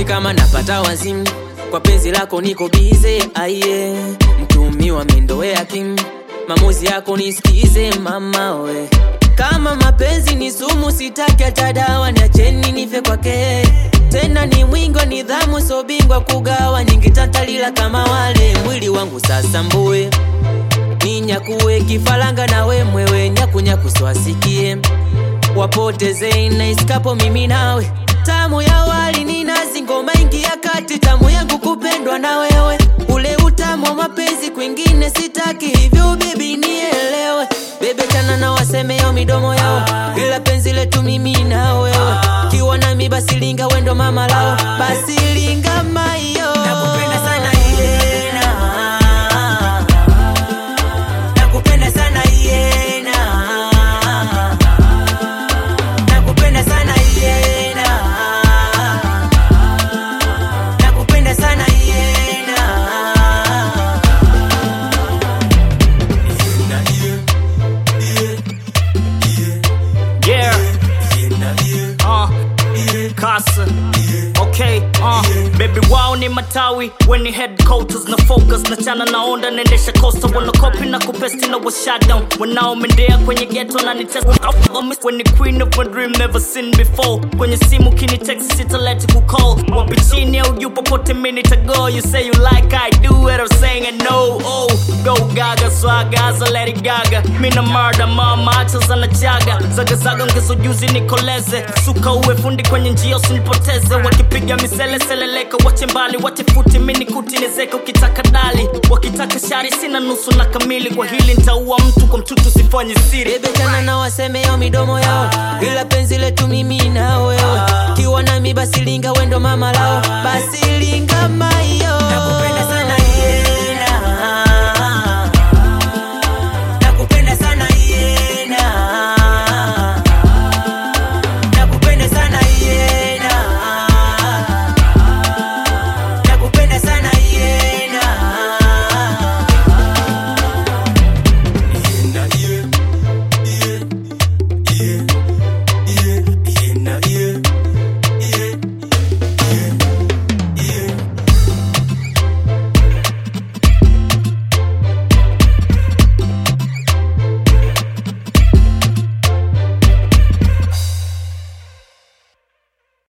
kama napata wazimu kwa penzi lako niko bize aiye mtumiwa mendoea kim mamuzi yako nisikize mama we kama mapenzi ni sumu sitaki hata dawa niacheni nife kwake tena ni mwingo nidhamu sobingwa kugawa nyingitantalila kama wale mwili wangu sasa mbue ninyakuwe kifalanga nawe mwewe nyakunyaku swasikie wapoteze naiskapo mimi nawe tamu ya wali ni nazi ngoma ingia kati tamu yangu kupendwa na wewe ule utamu wa mapenzi kwingine sitaki hivyo bebi nielewe bebe chana na wasemeo midomo yao ila penzi letu mimi na wewe kiwa nami basi linga wendo mama lao basi linga mayo Nakupenda sana Yena. Nakupenda sana Yena. Nakupenda sana Yena. Nakupenda sana Yena. Yeah. Uh. Kasa. Okay, uh. Baby wao ni matawi weni headquarters na focus na chana naonda naendesha costa wana copy na kupesti na wa shutdown wanaomendea kwenye ghetto na nitest when the queen of my dream never seen before kwenye simu kini text sita let you call wapi chini au juu popote minute ago you say you like I do what I'm saying I know oh go gaga swagaza let it gaga mina murder mama acha zana chaga zagazaga ongezo juzi nikoleze suka uwe fundi kwenye njia usinipoteze wakipiga misele seleleka wache mbali wache futi mini kuti nizeka ukitaka dali wakitaka shari sina nusu na kamili kwa hili ntaua mtu kwa mtutu sifanye siri bebe chana na wasemeo midomo yao ila